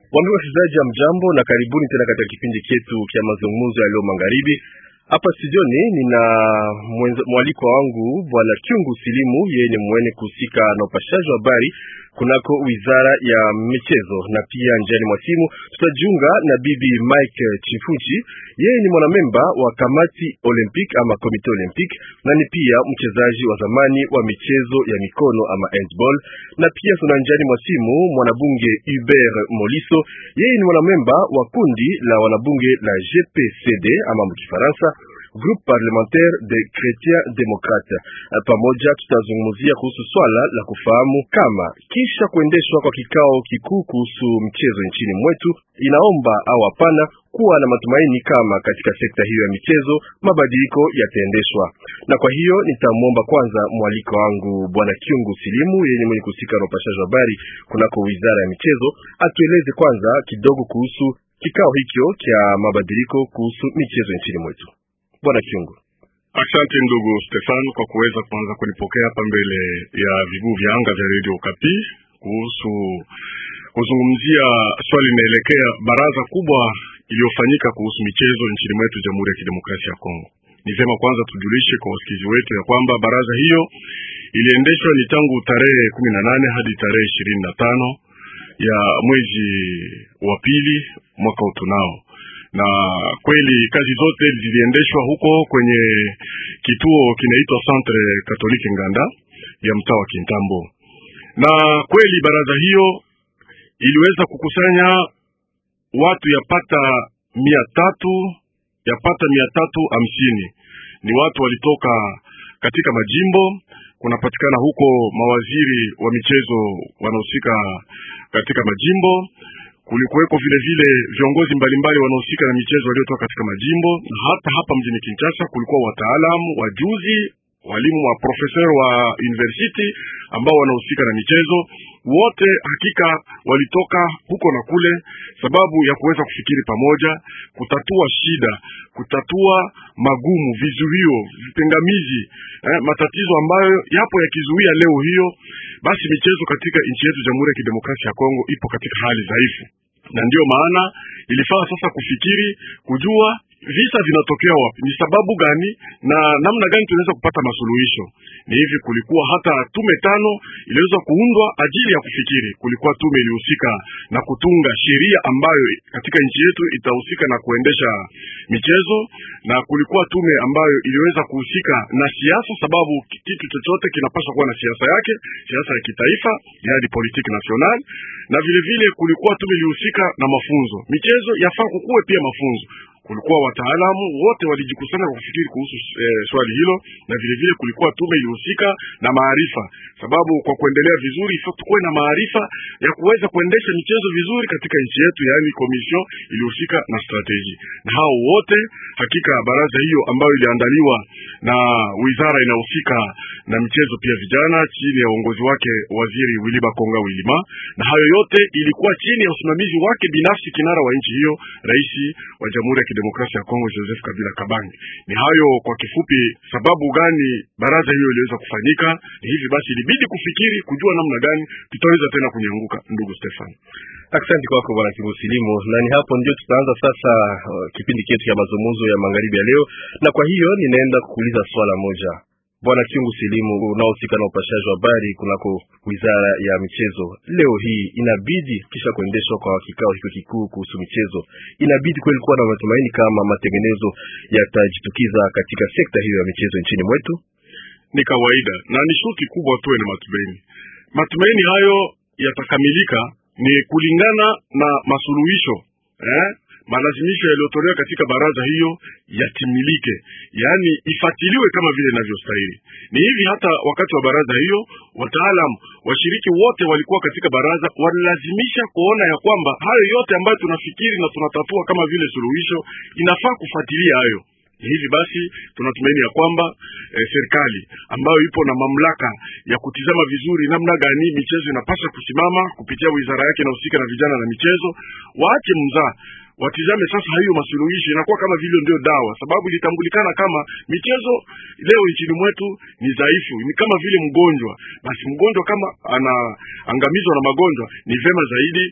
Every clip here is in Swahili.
Wambie wasikilizaji ya mjambo na karibuni tena katika kipindi chetu cha mazungumzo ya leo magharibi. Hapa studioni nina mwaliko wangu bwana Kyungu Silimu, yeye ni mwene kuhusika na upashaji wa habari kunako wizara ya michezo, na pia njiani mwa simu tutajiunga na bibi Mike Chifuchi, yeye ni mwanamemba wa kamati Olympic ama komite Olympic, na ni pia mchezaji wa zamani wa michezo ya mikono ama handball. Na pia tuna njiani mwa simu mwanabunge Hubert Moliso, yeye ni mwanamemba wa kundi la wanabunge la GPCD ama mkifaransa Groupe Parlementaire de Chrétiens Démocrates. Pamoja tutazungumzia kuhusu swala la kufahamu kama kisha kuendeshwa kwa kikao kikuu kuhusu mchezo nchini mwetu inaomba au hapana kuwa na matumaini kama katika sekta hiyo ya michezo mabadiliko yataendeshwa. Na kwa hiyo nitamwomba kwanza mwaliko wangu bwana Kyungu Silimu, yenye mwenye kuhusika na upashaji wa habari kunako wizara ya michezo, atueleze kwanza kidogo kuhusu kikao hicho cha mabadiliko kuhusu michezo nchini mwetu. Bwana Kyungu. Asante ndugu Stefan kwa kuweza kuanza kunipokea hapa mbele ya viguu vya anga vya Radio Kapi kuhusu kuzungumzia swali linaelekea baraza kubwa iliyofanyika kuhusu michezo nchini mwetu Jamhuri ya Kidemokrasia ya Kongo. Ni vyema kwanza tujulishe kwa wasikizi wetu ya kwamba baraza hiyo iliendeshwa ni tangu tarehe kumi na nane hadi tarehe ishirini na tano ya mwezi wa pili mwaka utunao na kweli kazi zote ziliendeshwa huko kwenye kituo kinaitwa Centre Catholique Nganda ya mtaa wa Kintambo, na kweli baraza hiyo iliweza kukusanya watu yapata mia tatu yapata mia tatu hamsini. Ni watu walitoka katika majimbo, kunapatikana huko mawaziri wa michezo wanahusika katika majimbo kulikuweko vile vile viongozi mbalimbali wanaohusika na michezo waliotoka katika majimbo, na hata hapa mjini Kinshasa kulikuwa wataalamu, wajuzi, walimu wa profesa wa university ambao wanahusika na michezo. Wote hakika walitoka huko na kule, sababu ya kuweza kufikiri pamoja, kutatua shida, kutatua magumu, vizuio, vipingamizi, eh, matatizo ambayo yapo yakizuia leo hiyo basi michezo katika nchi yetu Jamhuri ya Kidemokrasia ya Kongo ipo katika hali dhaifu, na ndiyo maana ilifaa sasa kufikiri, kujua visa vinatokea wapi, ni sababu gani na namna gani tunaweza kupata masuluhisho. Ni hivi, kulikuwa hata tume tano iliweza kuundwa ajili ya kufikiri. Kulikuwa tume ilihusika na kutunga sheria ambayo katika nchi yetu itahusika na kuendesha michezo, na kulikuwa tume ambayo iliweza kuhusika na siasa, sababu kitu chochote kinapaswa kuwa na siasa yake, siasa ya kitaifa, yaani politique nationale, na vile vile kulikuwa tume ilihusika na mafunzo. Michezo yafaa kukuwe pia mafunzo kulikuwa wataalamu wote walijikusanya kwa kufikiri kuhusu e, swali hilo, na vile vile kulikuwa tume ilihusika na maarifa, sababu kwa kuendelea vizuri tukuwe na maarifa ya kuweza kuendesha michezo vizuri katika nchi yetu, yaani komision ilihusika na strateji. Na hao wote hakika, baraza hiyo ambayo iliandaliwa na wizara inahusika na michezo pia vijana, chini ya uongozi wake waziri Wiliba Konga Wilima, na hayo yote ilikuwa chini ya usimamizi wake binafsi, kinara wa nchi hiyo, rais wa Jamhuri ya Demokrasia ya Kongo Joseph Kabila Kabange. Ni hayo kwa kifupi, sababu gani baraza hiyo iliweza kufanyika. Ni hivi basi, ilibidi kufikiri, kujua namna gani tutaweza tena kunyanguka. Ndugu Stefan, asante kwako bwana Kimusilimu, na ni hapo ndio tutaanza sasa uh, kipindi chetu cha mazungumzo ya magharibi ya leo, na kwa hiyo ninaenda kukuuliza swala moja Bwana Kyungu Silimu, unaohusika na upashaji wa habari kunako wizara ya michezo, leo hii inabidi kisha kuendeshwa kwa kikao hicho kikuu kuhusu michezo, inabidi kweli kuwa na matumaini kama matengenezo yatajitukiza katika sekta hiyo ya michezo nchini mwetu. Ni kawaida na ni shuti kubwa tuwe na matumaini. Matumaini hayo yatakamilika ni kulingana na masuluhisho eh? malazimisho yaliyotolewa katika baraza hiyo yatimilike, yaani ifatiliwe kama vile inavyostahili. Ni hivi hata wakati wa baraza hiyo, wataalamu washiriki wote walikuwa katika baraza, walilazimisha kuona ya kwamba hayo yote ambayo tunafikiri na tunatatua kama vile suluhisho inafaa kufuatilia hayo. Hivi basi tunatumaini ya kwamba e, serikali ambayo ipo na mamlaka ya kutizama vizuri namna gani michezo inapaswa kusimama kupitia wizara yake inahusika na vijana na michezo, waache mzaa watizame sasa hiyo masuluhisho inakuwa kama vile ndio dawa, sababu ilitambulikana kama michezo leo nchini mwetu ni dhaifu, ni kama vile mgonjwa. Basi mgonjwa kama anaangamizwa na magonjwa, ni vema zaidi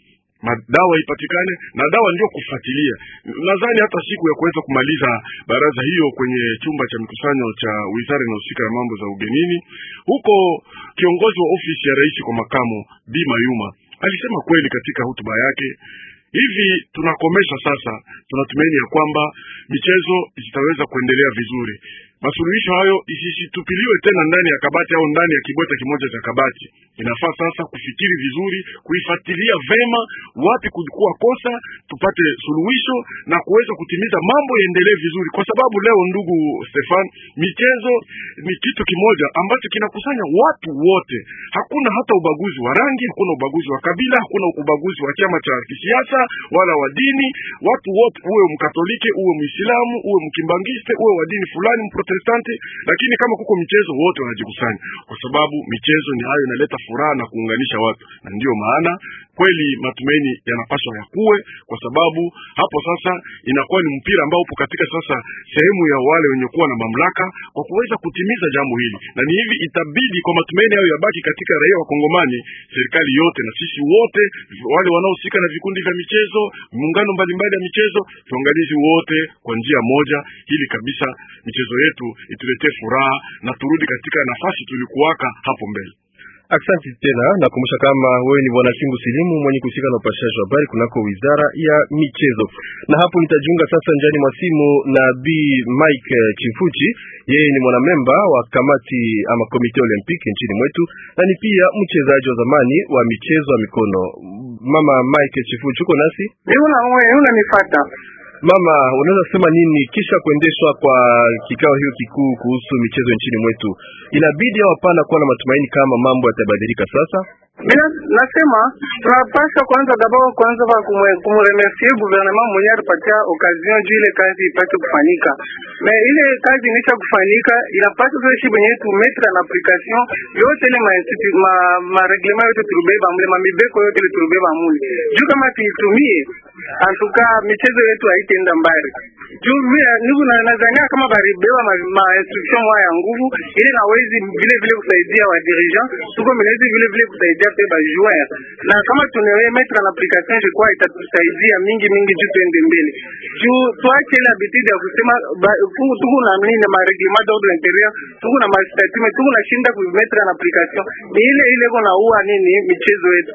madawa ipatikane na dawa ndio kufuatilia. Nadhani hata siku ya kuweza kumaliza baraza hiyo kwenye chumba cha mkusanyo cha wizara inayohusika na mambo za ugenini, huko kiongozi wa ofisi ya rais kwa makamu Bi Mayuma alisema kweli katika hotuba yake hivi tunakomesha sasa. Tunatumaini ya kwamba michezo zitaweza kuendelea vizuri. Masuluhisho hayo isisitupiliwe tena ndani ya kabati au ndani ya kibweta kimoja cha kabati. Inafaa sasa kufikiri vizuri, kuifuatilia vema wapi kulikuwa kosa, tupate suluhisho na kuweza kutimiza mambo yaendelee vizuri, kwa sababu leo, ndugu Stefan, michezo ni kitu kimoja ambacho kinakusanya watu wote. Hakuna hata ubaguzi wa rangi, hakuna ubaguzi wa kabila, hakuna ubaguzi wa chama cha kisiasa wala wa dini. Watu wote, uwe Mkatoliki, uwe Muislamu, uwe Mkimbangiste, uwe wa dini fulani, Mprotestanti, lakini kama kuko michezo wote wanajikusanya, kwa sababu michezo ni hayo inaleta furaha na kuunganisha watu, na ndiyo maana kweli matumaini yanapaswa yakuwe, kwa sababu hapo sasa inakuwa ni mpira ambao upo katika sasa sehemu ya wale wenye kuwa na mamlaka kwa kuweza kutimiza jambo hili, na ni hivi itabidi kwa matumaini hayo yabaki katika raia wa Kongomani, serikali yote na sisi wote wale wanaohusika na vikundi vya michezo, muungano mbalimbali ya michezo, tuangalizi wote kwa njia moja, ili kabisa michezo yetu ituletee furaha na turudi katika nafasi tulikuwaka hapo mbele. Aksanti tena, nakumbusha kama wewe ni bwana Chungu Silimu mwenye kuhusika na upashaji wa habari kunako wizara ya michezo. Na hapo nitajiunga sasa njani mwa simu na B Mike Chifuchi, yeye ni mwanamemba wa kamati ama komite olimpiki nchini mwetu na ni pia mchezaji wa zamani wa michezo ya mikono. Mama Mike Chifuchi, uko nasi? Unanifuata? Mama, unaweza sema nini kisha kuendeshwa kwa kikao hiyo kikuu kuhusu michezo nchini mwetu? Inabidi au hapana kuwa na matumaini kama mambo yatabadilika sasa? Mina nasema tunapasha kwanza dabao kwanza kwa kumremercier gouvernement mwenye alipatia occasion juu ile kazi ipate kufanyika. Me ile kazi inisha kufanyika inapaswa sasa shi benye tu mettre en application yote ile ma ma, ma reglement yote turubeba mule ma mibeko yote ile turubeba mule. Juu kama tuitumie antuka michezo yetu haitaenda mbali. Juu mimi niku na nadhania kama baribeba ma, ma instruction ya nguvu ile nawezi vile vile kusaidia wa dirigeant tuko menezi vile vile kusaidia pe ba joueur na kama tunewe mettre en application je crois itatusaidia mingi mingi juu tuende mbele juu tuache ile habitude ya kusema tuko na nini ma reglement d'ordre intérieur tuko na ma statut tuko na shinda ku mettre en application ni ile ile kona ua nini michezo yetu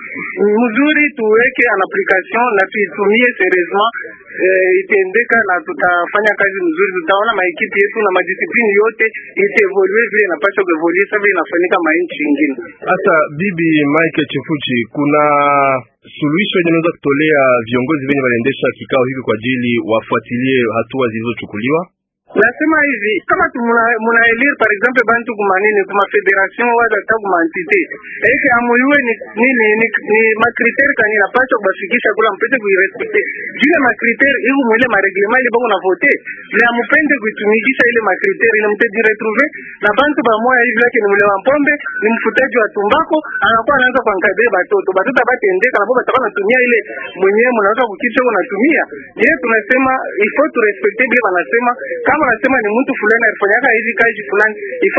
mzuri tuweke an application na tuitumie seriousement eh, itaendeka na tutafanya kazi mzuri, tutaona maekipi yetu na madisiplini yote itaevolue vile inapaswa kuevolue sasa vile inafanyika mainchi ingine. Hata bibi Mike Chifuchi, kuna suluhisho yenye naweza kutolea viongozi wenye waliendesha kikao hiki kwa ajili wafuatilie hatua zilizochukuliwa? Nasema hivi kama muna elire par exemple bantu kuma nini kuma federation wala hata kuma entite eke amuyue ni nini ni, ni makriteri kani napaswa kubafikisha kula mpete kuirespecte jile makriteri iku mwile mareglement ile bako na vote na mupende kuitumikisha ile makriteri na mteji retrouver na bantu bamoya hivi lake ni mule wa mpombe ni mfutaji wa tumbako anakuwa anaanza kuankadre batoto batoto batendeka na baba takuwa natumia ile mwenyewe mnaweza kukicha unatumia yeye tunasema il faut tu respecter bile wanasema kama unasema ni mtu fulani alifanyaka hizi kazi fulani ifo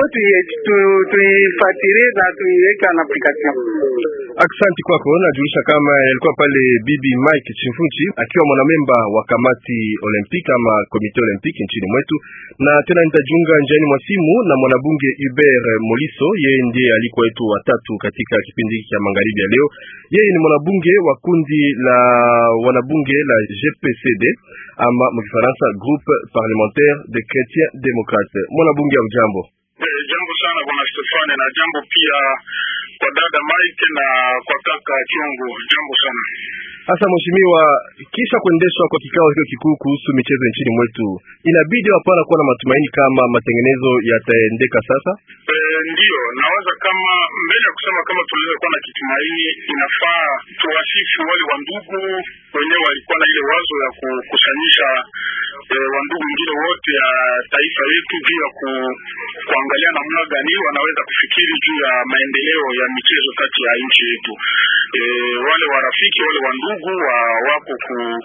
tuifuatilie na tuiweke na application. Aksanti kwako. Najulisha kama yalikuwa pale bibi Mike Chimfunchi akiwa mwanamemba wa kamati Olympique ama komite Olympique nchini mwetu, na tena nitajiunga njiani mwa simu na mwanabunge Hubert Moliso. Yeye ndiye alikuwa wetu watatu katika kipindi hiki cha magharibi ya leo. Yeye ni mwanabunge wa kundi la wanabunge la GPCD ama mkifaransa groupe parlementaire de chrétiens démocrates. Mwanabunge wa jambo. Eh, jambo sana bwana Stefane na jambo pia kwa dada Mike na kwa kaka Chungu, jambo sana. Sasa mheshimiwa, kisha kuendeshwa kwa kikao hicho kikuu kuhusu michezo nchini mwetu, inabidi hapana kuwa na matumaini kama matengenezo yataendeka sasa. E, ndiyo nawaza kama mbele ya kusema kama tunaweza kuwa na kitumaini, inafaa tuwasifu wale wandugu wenyewe walikuwa na ile wazo ya kukusanyisha e, wandugu wengine wote ya taifa yetu juu ya ku, kuangalia namna gani wanaweza kufikiri juu ya maendeleo ya michezo kati ya nchi yetu. E, wale warafiki wale wandugu wa, wako ku,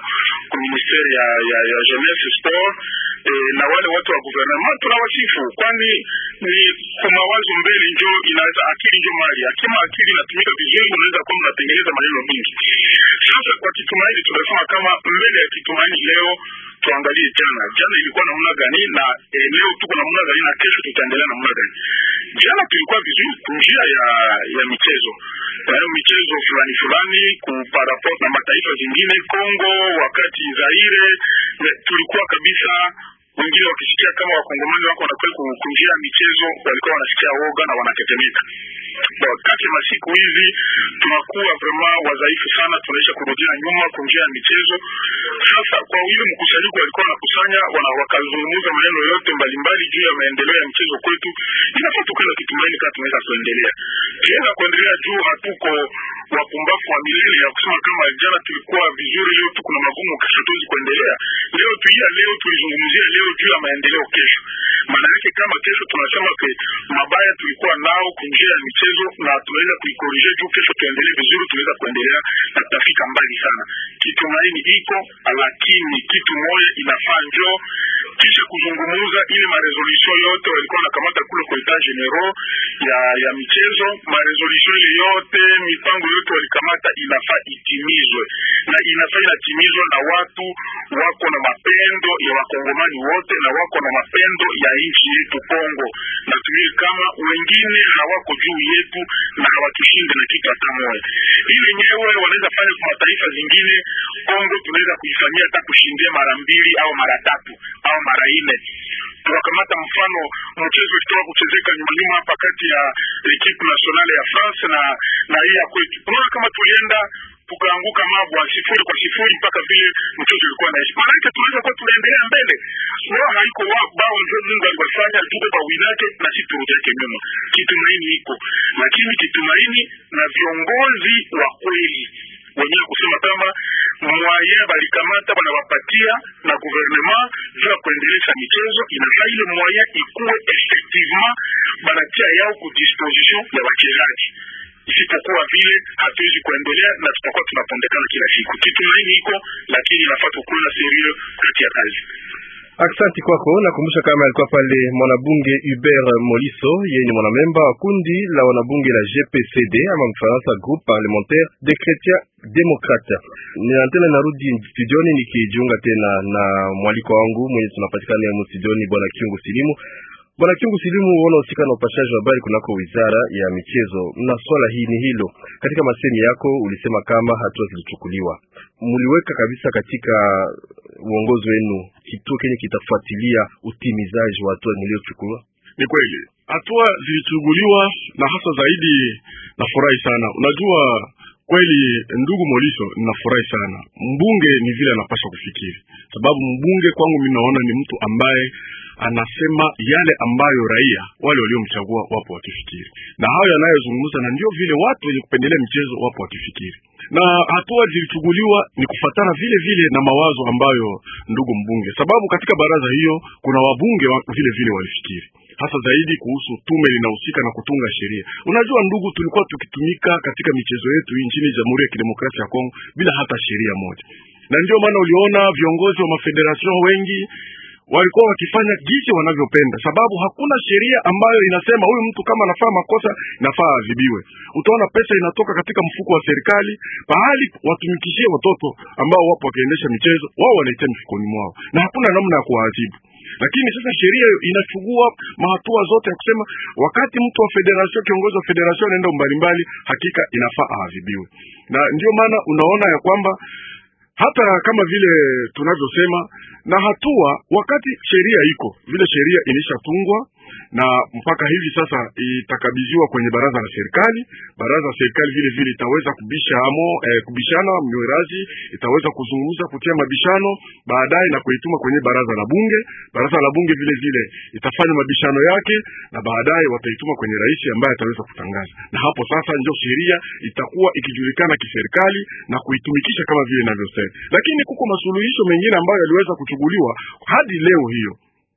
ku ministeri ya, ya, ya jeunesse sport eh, na wale watu wa gouvernement tunawasifu, kwani ni kumawazo mbele njo inaweza akili njo mali akima akili inatumika vizuri, unaweza kuwa mnatengeneza maneno mingi. Sasa kwa Kitumaini tunasema kama mbele ya Kitumaini leo tuangalie jana, jana ilikuwa namna gani na eh, leo tuko namna gani na kesho tutaendelea namna gani. Jana tulikuwa vizuri njia ya ya michezo eh, michezo fulani fulani kuparaport na mataifa zingine Kongo, wakati Zaire eh, tulikuwa kabisa wengine wakisikia kama wakongomani wako wanakwenda kunjia ya michezo walikuwa wanasikia woga na wanatetemeka. Bon, kati ya masiku hizi tunakuwa vraiment wadhaifu sana, tunaisha kurudia nyuma kunjia ya michezo. Sasa kwa ile mkusanyiko walikuwa wanakusanya wana wakazungumza maneno yote mbalimbali juu ya maendeleo ya mchezo kwetu, inafaa tukwenda kitumaini kama tunaweza kuendelea tuweza kuendelea juu hatuko wapumbavu wa milele ya kusema kama jana tulikuwa vizuri, leo tuko na magumu, kesho tuwezi kuendelea. Leo tuia leo tulizungumzia leo juu ya maendeleo kesho. Maana yake kama kesho tunasema ke mabaya tulikuwa nao kunjia ya michezo na tunaweza kuikorije juu kesho tuendelee vizuri, tunaweza kuendelea na tutafika mbali sana. Kitumaini iko lakini kitu moja inafaa njoo kisha kuzungumuza ile maresolution yote walikuwa wanakamata kule kwa etat general ya ya michezo, maresolution ile yote mipango yote walikamata inafaa itimizwe, na inafaa inatimizwa na watu wako na mapendo ya wakongomani wote na wako na mapendo ya nchi yetu Kongo, na tumie kama wengine hawako juu yetu na hawatushinde na kitu hata moja. Ili wenyewe wanaweza fanya kwa mataifa zingine, Kongo tunaweza kuifanyia hata kushindia mara mbili au mara tatu au mara nne. Tunakamata mfano mchezo ukitoka kuchezeka nyuma nyuma hapa kati ya equipe nationale ya France na na hii ya kwetu, unaona kama tulienda tukaanguka mabwa sifuri kwa sifuri mpaka vile mchezo ulikuwa naishi. Maanake tunaweza kuwa tunaendelea mbele, wao haiko wao bao ndio Mungu aliwafanya tuko kwa winake na sisi turudi yake nyuma. Kitumaini iko, lakini kitumaini na viongozi wa kweli wenyewe kusema kama mwaye balikamata banawapatia na gouvernement juu ya kuendelesha michezo, inafaa ile mwaye ikuwe effectivement banatia yao ku disposition ya wachezaji isipokuwa vile hatuwezi kuendelea na tutakuwa tunapondekana kila siku. Kitumaini iko, lakini inafaa tukuwe na serio kati ya kazi. Aksanti kwako. Nakumbusha kama alikuwa pale mwanabunge Hubert Moliso, yeye ni mwanamemba wa kundi la wanabunge la GPCD ama mfaransa Groupe Parlementaire des Chrétiens Démocrates. Nina tena narudi studioni nikijiunga tena na mwaliko wangu mwenye tunapatikana mu studioni, bwana Kiungu Silimu. Bwana Kiungu Silimu, unahusika na upashaji wa habari kunako wizara ya michezo, na swala hii ni hilo. Katika masemi yako ulisema kama hatua zilichukuliwa, mliweka kabisa katika uongozi wenu kituo kenye kitafuatilia utimizaji wa hatua mliochukua. Ni kweli hatua zilichukuliwa, na hasa zaidi nafurahi sana. Unajua kweli, ndugu Moliso, ninafurahi sana. Mbunge ni vile anapasha kufikiri, sababu mbunge kwangu mimi naona ni mtu ambaye anasema yale ambayo raia wale waliomchagua wapo wakifikiri, na hayo yanayozungumza, na ndio vile watu wenye kupendelea michezo wapo wakifikiri, na hatua zilichukuliwa ni kufatana vile vile na mawazo ambayo ndugu mbunge, sababu katika baraza hiyo kuna wabunge wa vile vile walifikiri hasa zaidi kuhusu tume linahusika na kutunga sheria. Unajua ndugu, tulikuwa tukitumika katika michezo yetu hii nchini Jamhuri ya Kidemokrasia ya Kongo bila hata sheria moja, na ndio maana uliona viongozi wa mafederation wengi walikuwa wakifanya jinsi wanavyopenda, sababu hakuna sheria ambayo inasema huyu mtu kama anafanya makosa inafaa adhibiwe. Utaona pesa inatoka katika mfuko wa serikali, pahali watumikishie watoto ambao wapo wakiendesha michezo, wao wanaitia mfukoni mwao, na hakuna namna ya kuwaadhibu. Lakini sasa sheria inachukua mahatua zote ya kusema wakati mtu wa federation, kiongozi wa federation anaenda mbalimbali, hakika inafaa aadhibiwe, na ndio maana unaona ya kwamba hata kama vile tunavyosema na hatua wakati sheria iko vile, sheria ilishatungwa na mpaka hivi sasa itakabidhiwa kwenye baraza la serikali. Baraza la serikali vile vile itaweza kubisha amo, eh, kubishana miraji, itaweza kuzungumza kutia mabishano baadaye na kuituma kwenye baraza la bunge. Baraza la bunge vile vile itafanya mabishano yake na baadaye wataituma kwenye rais ambaye ataweza kutangaza, na hapo sasa ndio sheria itakuwa ikijulikana kiserikali na kuitumikisha kama vile inavyosema. Lakini kuko masuluhisho mengine ambayo yaliweza kuchukuliwa hadi leo hiyo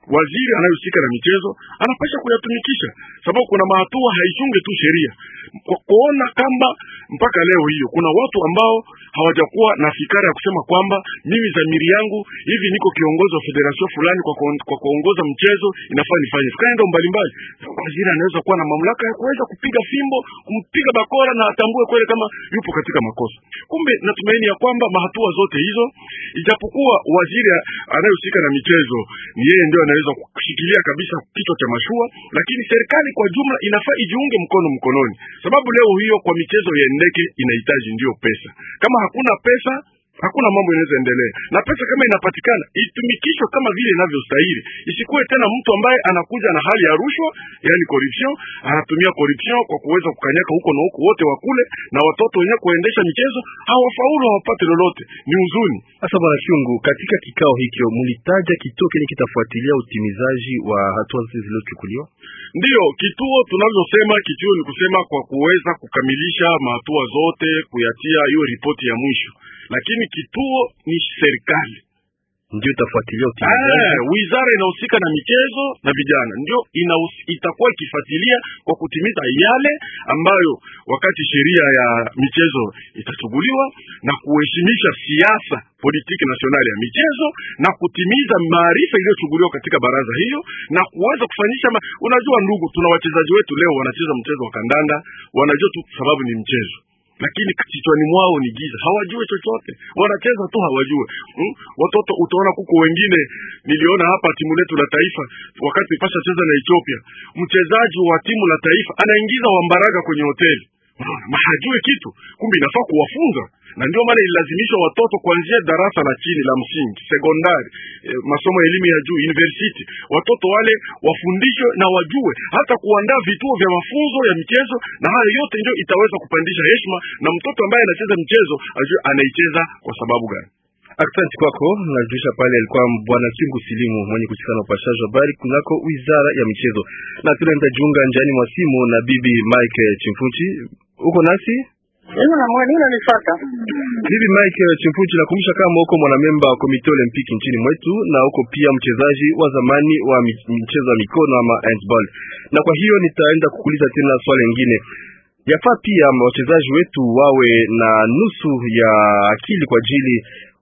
waziri anayehusika na michezo anapasha kuyatumikisha, sababu kuna mahatua haichunge tu sheria kwa kuona kamba mpaka leo hiyo kuna watu ambao hawajakuwa na fikara ya kusema kwamba mimi dhamiri yangu hivi niko kiongozi wa federation fulani kwa, kuon- kwa kuongoza mchezo inafaa nifanye fikra mbalimbali. Waziri anaweza kuwa na mamlaka ya kuweza kupiga fimbo, kumpiga bakora na atambue kweli kama yupo katika makosa. Kumbe natumaini ya kwamba mahatua zote hizo, ijapokuwa waziri a- anayehusika na michezo ni yeye ndio anaweza kushikilia kabisa kichwa cha mashua, lakini serikali kwa jumla inafaa ijiunge mkono mkononi, sababu leo hiyo kwa michezo iendeke inahitaji ndiyo pesa. Kama hakuna pesa hakuna mambo inaweza endelea, na pesa kama inapatikana itumikishwe kama vile inavyostahili, isikuwe tena mtu ambaye anakuja na hali ya rushwa, yani corruption, anatumia corruption kwa kuweza kukanyaka huko na huko, wote wakule na watoto wenyewe kuendesha michezo hawafaulu, hawapate lolote. Ni huzuni. Sasa bwana Chungu, katika kikao hicho mlitaja kituo kenye kitafuatilia utimizaji wa hatua zote zilizochukuliwa. Ndiyo kituo tunavyosema, kituo ni kusema kwa kuweza kukamilisha mahatua zote, kuyatia hiyo ripoti ya mwisho, lakini kituo ni serikali Ndio itafuatilia utimizaji. Ah, wizara inahusika na michezo na vijana ndio inahus- itakuwa ikifuatilia kwa kutimiza yale ambayo wakati sheria ya michezo itachuguliwa na kuheshimisha siasa politiki nasionali ya michezo na kutimiza maarifa iliyochuguliwa katika baraza hiyo na kuweza kufanyisha ma... Unajua ndugu, tuna wachezaji wetu leo wanacheza mchezo wa kandanda, wanajua tu sababu ni mchezo lakini kichwani mwao ni giza, hawajui chochote, wanacheza tu hawajue. Hmm? Watoto utaona kuko wengine, niliona hapa timu letu la taifa wakati pasha cheza na Ethiopia, mchezaji wa timu la taifa anaingiza wambaraga kwenye hoteli, unaona, ma hajui kitu, kumbe inafaa kuwafunza na ndio maana ililazimisha watoto kuanzia darasa la chini la msingi, sekondari, eh, masomo ya elimu ya juu, university, watoto wale wafundishwe na wajue hata kuandaa vituo vya mafunzo ya michezo, na hayo yote ndio itaweza kupandisha heshima, na mtoto ambaye anacheza mchezo ajue anaicheza kwa sababu gani. Asante kwako. Najulisha pale alikuwa bwana Chungu Silimu mwenye kusikana na upashaji wa habari kunako wizara ya michezo, na tena nitajiunga njiani mwa simu na bibi Mike Chimfuchi. Uko nasi Mimi na mwani unanifuata. bibi Mike Chimfuchi? Nakumbusha kama uko mwanamemba wa komite olimpiki nchini mwetu na uko pia mchezaji wa zamani wa mi- michezo ya mikono ama handball, na kwa hiyo nitaenda kukuuliza tena swali lingine. Yafaa pia wachezaji wetu wawe na nusu ya akili kwa ajili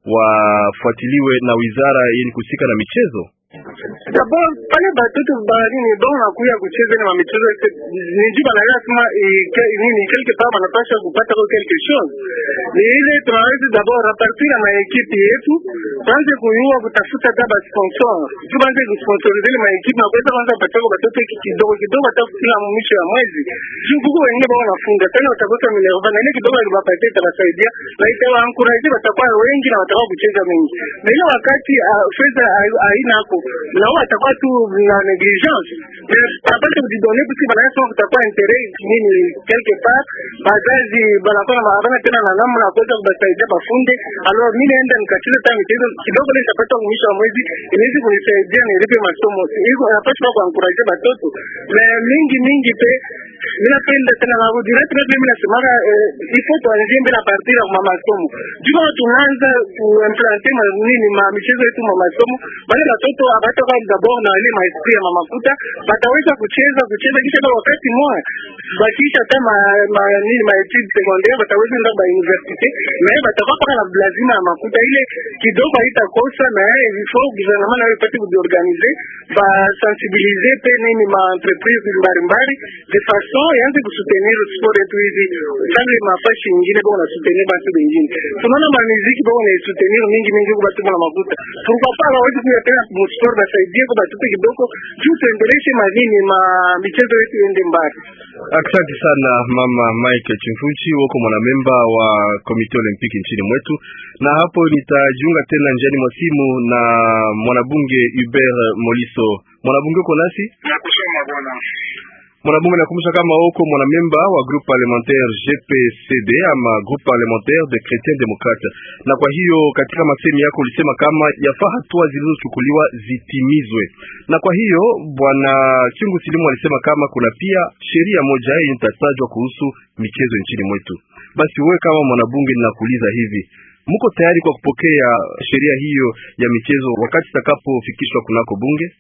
wafuatiliwe na wizara yenye kuhusika na michezo. D'abord pale batoto baharini bon nakuya kucheza na michezo ni juu banaelewa sema eh, ke- nini quelque part banapasha kupata kwa quelque chose. Ni ile tunaweza d'abord repartir na ekipe yetu, tuanze kuyua kutafuta kama sponsor. Juu banze kusponsorize ile maekipe na kuweza kwanza kupata kwa batoto hiki kidogo kidogo hata kila mwisho ya mwezi. Juu kuko wengine bao wanafunga tena watakosa minerva na ile kidogo alibapatia itabasaidia na itawa encourage watakuwa wengi na watakuwa kucheza mengi. Na ile wakati ah, fedha hai- haina hapo na wao watakuwa tu na negligence mais apate kujidone puisque banasema kutakuwa interet nini quelque part bazazi banakuwa na habana tena na namna ya kuweza kubasaidia bafunde alors mimi naenda nikacheza hata michezo kidogo ile nitapata mwisho wa mwezi inaweza kunisaidia nilipe masomo hivyo napaswa kwa encourager batoto mais mingi mingi pe mimi napenda tena na kudira tena mimi nasemaka eh, il faut tuanzie mbele a partir ya ma masomo juu kama tunaanza kuimplanter ma nini ma michezo yetu ma masomo wale watoto abatoka d'abord na ile maesprit ya mamakuta bataweza kucheza kucheza kisha kwa wakati mmoja bakisha hata ma, ma nini ma etudes secondaire bataweza nda ba université mais batakuwa paka na lazima ya makuta ile kidogo haitakosa na il faut gouvernement nayo ipate kujiorganiser ba sensibiliser pe nini ma entreprise mbalimbali de façon yaanze kusoutenir sport yetu hivi tangu mafashi ingine kwa unasoutenir batu bengine tunaona ma muziki kwa unaisoutenir mingi mingi kwa batu na makuta pourquoi pas hawezi kuya tena mu sport basaidie kwa batu kidogo juu tuendeleshe madini ma michezo yetu iende mbali Asante sana mama Mike Chimfuchi, wako mwanamemba wa komite olimpiki nchini mwetu, na hapo nitajiunga tena njiani mwa simu na mwanabunge Hubert Moliso. Mwanabunge uko nasi? na kusoma bwana Mwanabunge, nakumbusha kama uko mwanamemba wa groupe parlementaire GPCD ama groupe parlementaire de Chrétiens Démocrates, na kwa hiyo katika masemi yako ulisema kama yafaa hatua zilizochukuliwa zitimizwe, na kwa hiyo bwana Chungu Silimu alisema kama kuna pia sheria moja yenye itatajwa kuhusu michezo nchini mwetu. Basi wewe kama mwanabunge, ninakuuliza hivi, mko tayari kwa kupokea sheria hiyo ya michezo wakati itakapofikishwa kunako bunge?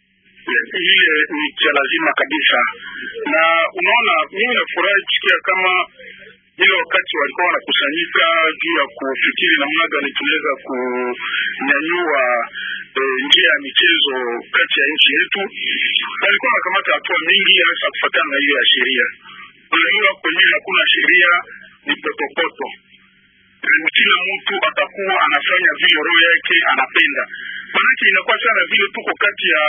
ile ni cha lazima kabisa, na unaona, mimi nafurahi kusikia kama ile wakati walikuwa wanakusanyika juu ya kufikiri namna gani tunaweza kunyanyua e, njia ya michezo kati ya nchi yetu, walikuwa wanakamata hatua mingi, hasa kufuatana na hiyo ya sheria. Unajua, kwenye hakuna sheria ni potopoto kila mtu atakuwa anafanya vile roho yake anapenda. Maanake inakuwa sana vile tuko kati ya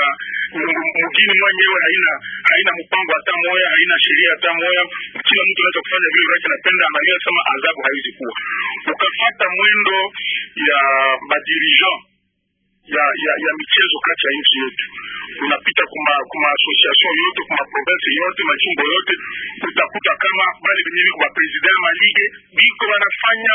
mgini mwenyewe, haina haina mpango hata moya, haina sheria hata moya. Kila mtu anaweza kufanya vile roho yake anapenda, anajua sema adhabu haiwezi kuwa. Ukafata mwendo ya madirigeant ya ya ya michezo kati ya nchi yetu, unapita kuma kuma association yote kuma province yote majimbo yote, utakuta kama bale benye biko ba president ma ligue biko wanafanya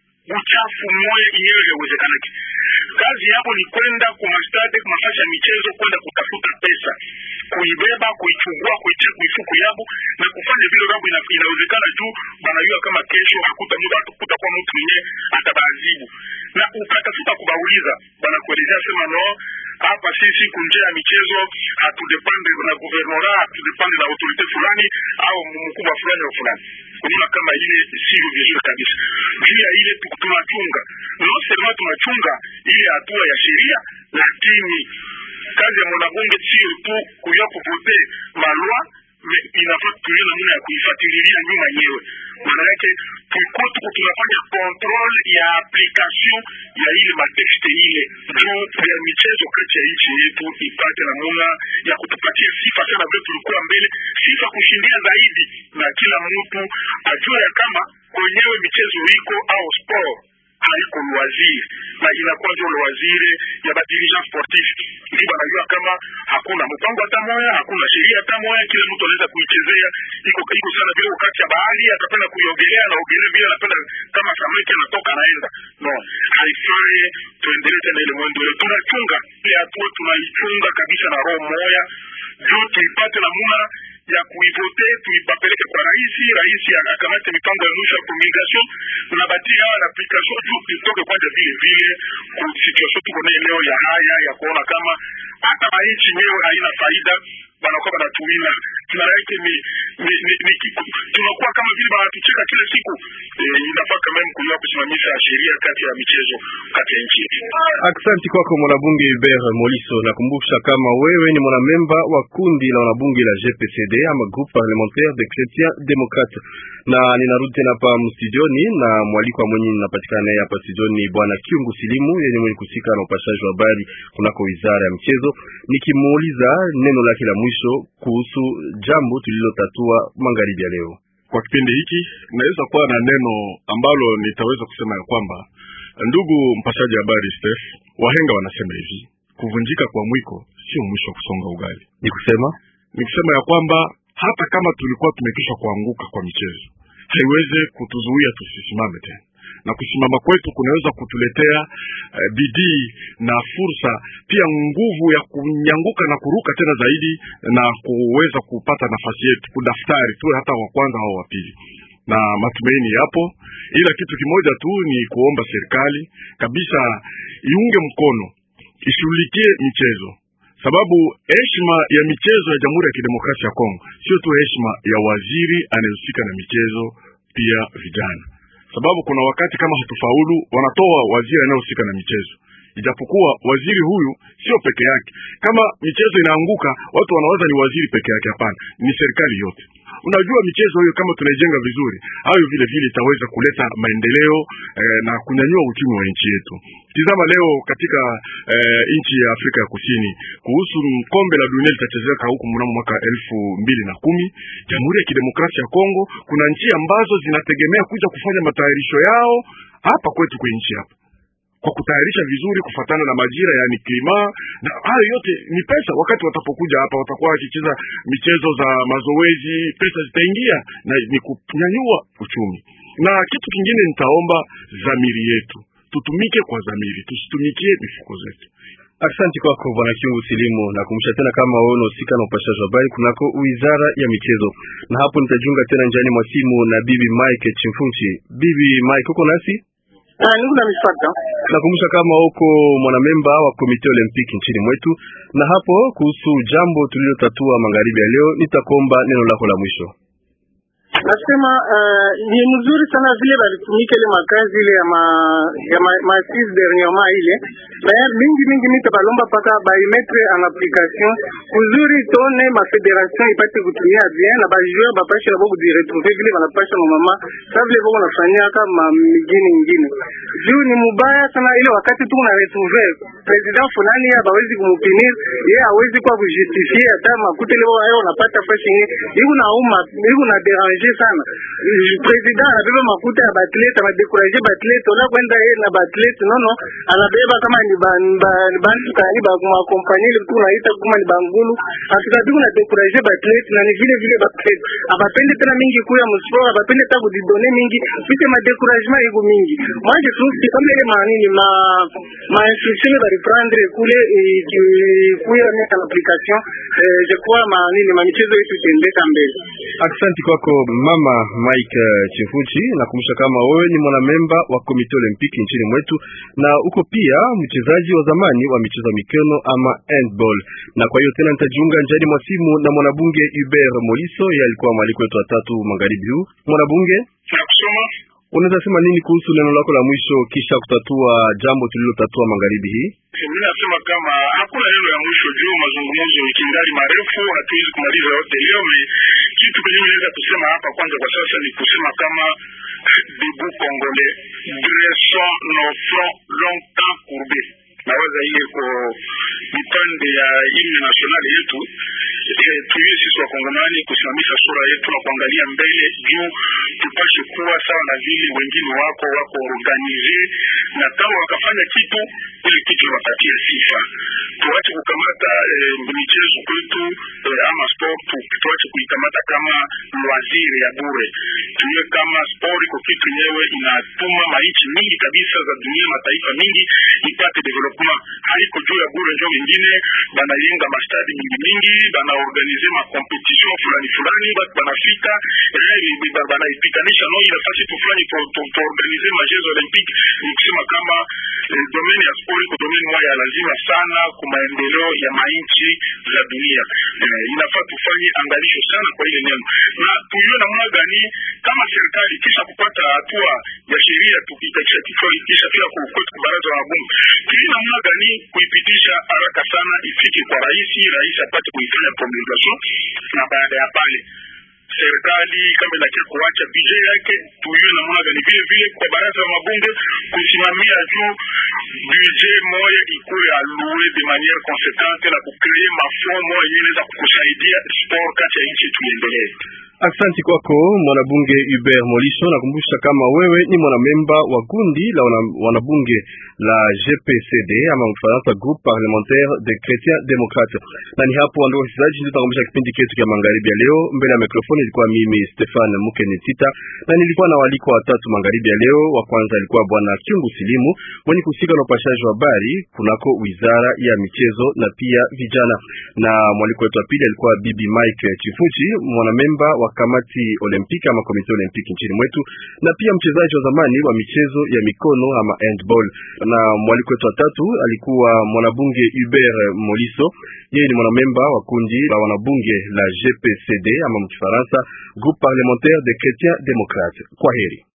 uchafu moya yenyewe haiwezekanaki. Kazi yabo ni kwenda kumastade kumafasi ya michezo, kwenda kutafuta pesa, kuibeba, kuichugua, kuitia kuifuku yabo na kufanya vile rabo ina, inawezekana juu banajua kama kesho hakuta muda hatakuta kwa mtu mwenyewe atabaadhibu, na ukatafuta kubauliza, banakuelezea sema no hapa sisi kunjia ya michezo hatudepende na guvernora, hatudepende na autorite fulani au mkubwa fulani au fulani. Unaona kama ile sivyo vizuri kabisa. Juu ya ile tunachunga, no sema tunachunga ile hatua ya sheria, lakini kazi ya mwanabunge sio tu kuya kuvote malwa inafaa tulie namna ya kuifuatilia nyuma yenyewe. Maana yake tulikuwa tuko tunafanya control ya application ya ile matexte ile juu ya michezo kati ya nchi yetu ipate namna ya kutupatia sifa sana, vile tulikuwa mbele, sifa kushindia zaidi, na kila mtu ajue ya kama kwenyewe michezo iko au sport haiko loisir na inakuwa ndio loisir ya ba dirigeant sportif, ndio banajua kama hakuna mpango hata moya, hakuna sheria hata moya, kila mtu anaweza kuichezea. Iko iko sana vile wakati ya bahari atapenda kuiogelea na ogelea vile anapenda, kama samaki anatoka anaenda. No, haifai tuendelee tena ile mwendo ile, tunachunga ile hatua, tunaichunga kabisa na roho moya juu tuipate namuna ya kuivote tuipapeleke kwa rais, rais akamate mipango ya mwisho ya promulgation na batia na application juu itoke kwanza vile vile ku situation tuko nayo leo ya haya ya kuona kama hata mainchi yenyewe haina faida banakuwa banatuwina kila yake ni, ni, ni, ni tunakuwa kama vile banatucheka kila siku e, inafaa kama mkuliwa kusimamisha sheria kati ya michezo kati ya nchi yetu. Aksanti kwako mwanabunge Hubert Moliso. Nakumbusha kama wewe ni mwanamemba wa kundi la wanabunge la GPCD ama Groupe Parlementaire des Chrétiens Démocrates, na ninarudi tena hapa mstudioni na mwaliko wa mwenye ninapatikana naye hapa studioni bwana Kiungu Silimu, yenye mwenye kusika na upashaji wa habari kunako wizara ya mchezo, nikimuuliza neno lake la mwisho kuhusu jambo tulilotatua magharibi ya leo. Kwa kipindi hiki naweza kuwa na neno ambalo nitaweza kusema ya kwamba Ndugu mpashaji habari Steph, wahenga wanasema hivi, kuvunjika kwa mwiko sio mwisho wa kusonga ugali. Ni kusema ni kusema ya kwamba hata kama tulikuwa tumekisha kuanguka kwa michezo, haiweze kutuzuia tusisimame tena, na kusimama kwetu kunaweza kutuletea uh, bidii na fursa pia nguvu ya kunyanguka na kuruka tena zaidi na kuweza kupata nafasi yetu kudaftari tuwe hata wa kwanza au wa pili na matumaini yapo, ila kitu kimoja tu ni kuomba serikali kabisa iunge mkono, ishughulikie michezo, sababu heshima ya michezo ya Jamhuri ya Kidemokrasia ya Kongo sio tu heshima ya waziri anayehusika na michezo, pia vijana, sababu kuna wakati kama hatufaulu, wanatoa waziri anayehusika na michezo ijapokuwa waziri huyu sio peke yake. Kama michezo inaanguka, watu wanawaza ni waziri peke yake. Hapana, ni serikali yote. Unajua, michezo hiyo kama tunaijenga vizuri, hayo vile vile itaweza kuleta maendeleo eh, na kunyanyua uchumi wa nchi yetu. Tizama leo katika eh, nchi ya Afrika ya Kusini kuhusu kombe la dunia litachezeka huku mnamo mwaka elfu mbili na kumi. Jamhuri ya Kidemokrasia ya Kongo, kuna nchi ambazo zinategemea kuja kufanya matayarisho yao hapa kwetu kwenye nchi hapa kwa kutayarisha vizuri kufatana na majira, yani klima, na hayo yote ni pesa. Wakati watapokuja hapa, watakuwa wakicheza michezo za mazoezi, pesa zitaingia na ni kunyanyua uchumi. Na kitu kingine, nitaomba dhamiri yetu, tutumike kwa dhamiri, tusitumikie mifuko zetu. Asante kwako bwana Kiungu Silimu. Nakumbusha tena kama wewe unahusika na upashaji wa habari kunako wizara ya michezo, na hapo nitajiunga tena njiani mwa simu na bibi Mike Chimfunchi. Bibi Mike, uko nasi? Ah, niko na mifata. Nakumbusha kama uko mwanamemba wa komite olimpiki nchini mwetu, na hapo kuhusu jambo tulilotatua magharibi ya leo, nitakomba neno lako la mwisho. Nasema uh, ni mzuri sana vile balitumika ile makazi ile ya ma ya ma, ma six dernièrement ile D'ailleurs mingi mingi mita balomba paka baimetre en application kuzuri tone ma federation ipate kutumia bien na bajoueur bapashe nabo kujiretrouver vile banapasha mama sa vile boko nafanyia kama migini ingine juu ni mubaya sana ile wakati tu na retrouver president fulani ya bawezi kumupinir ye hawezi kwa kujustifie hata makuta ile wao wanapata fashi yenyewe iko na uma iko na déranger sana president anabeba makuta ya batlete anadekuraje batlete ona kwenda yeye na batlete nono anabeba kama ni bantu kani bakumakompanye ile tu naita kuma ni bangulu atukati kuna dekuraje batlete na ni vile vile batlete abapende tena mingi kuya msport abapende ta kudidone mingi pite ma découragement iko mingi moi je trouve que comme ile manini ma ma instruction ba reprendre kule kuya mettre en application je crois manini ma michezo yetu tendeka mbele Aksanti kwako mama Mike Chifuchi. Nakumbusha kama wewe ni mwanamemba wa komite olimpiki nchini mwetu na uko pia mchezaji wa zamani wa michezo ya mikono ama handball. Na kwa hiyo tena nitajiunga njiani mwa simu na mwanabunge Hubert Moliso, yeye alikuwa mwaliko wetu wa tatu magharibi huu. Mwanabunge, nakusoma unaweza sema nini kuhusu neno lako la mwisho kisha kutatua jambo tulilotatua magharibi hii? Mimi nasema kama hakuna neno ya mwisho juu mazungumzo kingali marefu, hatuwezi kumaliza yote leo. Me kitu kenye naweza kusema hapa kwanza kwa sasa ni kusema kama debout congolais dressons nos fronts longtemps courbés. Nawaza ile ko vipande ya himne nationale yetu eh, tuiwe sisi wakongomani kusimamisha sura yetu na kuangalia mbele juu tupashe kuwa sawa na vile wengine wako wako organize na kama wakafanya kitu ile kitu wapatia sifa. Tuache kukamata eh, michezo kwetu eh, ama sport tu, tuache kuikamata kama loisir ya bure. Tuwe kama sport iko kitu yenyewe inatuma maichi mingi kabisa za dunia, mataifa mingi ipate development. Haiko juu ya bure, njo wengine banayenga mastadi mingi mingi, banaorganize ma competition fulani fulani, batu banafika eh, banaipitanisha no ile fasi tu fulani tuorganize ma jeux olympique. Ni kusema kama eh, domaine ya sport iko domaine moja ya lazima sana kwa maendeleo ya mainchi za dunia. Eh, inafaa tufanye angalisho sana kwa ile neno, na tujue namna gani kama serikali kisha kupata hatua ya sheria tukiitakisha kisha pia kwetu baraza la bunge, tujue namna gani kuipitisha haraka sana ifike kwa rais, rais apate kuifanya promulgation, na baada ya pale serikali kama inakia kuacha bije yake, tujue namna gani vile vile kwa baraza la mabunge kusimamia juu bije moya ikuwe alue de maniere conséquente na kukree mafomo yenye inaweza kukusaidia sport kati ya nchi tuiendelee. Asante kwako mwanabunge Hubert Molisho. Nakumbusha kama wewe ni mwanamemba wa kundi la wana, wanabunge la GPCD ama Mfaransa, Groupe Parlementaire des Chrétiens Démocrates. Na ni hapo ndio wasikilizaji, ndio tunakomesha kipindi chetu cha magharibi ya leo. Mbele ya mikrofoni ilikuwa mimi Stefan Mukenitita na nilikuwa na waliko watatu magharibi ya leo. Wa kwanza alikuwa bwana Kyungu Silimu mwenye kuhusika na upashaji wa habari kunako wizara ya michezo na pia vijana, na mwaliko wetu wa pili alikuwa bibi Mike Chifuchi mwanamemba wa kamati olimpiki ama komite olimpiki nchini mwetu na pia mchezaji wa zamani wa michezo ya mikono ama handball. Na mwaliko wetu wa tatu alikuwa mwanabunge Hubert Moliso, yeye ni mwanamemba wa kundi la wanabunge la GPCD ama mkifaransa Groupe Parlementaire des Chrétiens Démocrates. Kwa heri.